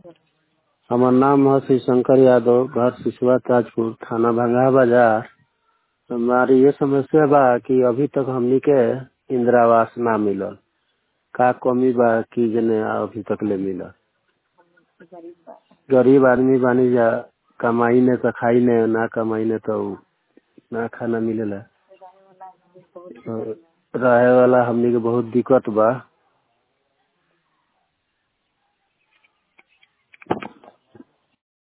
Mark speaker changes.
Speaker 1: हमार नाम है श्री शंकर यादव घर सिसवा ताजपुर थाना भंगा बाजार हमारी ये समस्या बा कि अभी तक हमनी के इंदिरा आवास ना मिलल का कमी बा कि जने अभी तक ले मिलल गरीब आदमी बानी जा कमाई ने तो खाई ने ना कमाई ने तो ना खाना मिलेला तो रहे वाला हमनी के बहुत दिक्कत बा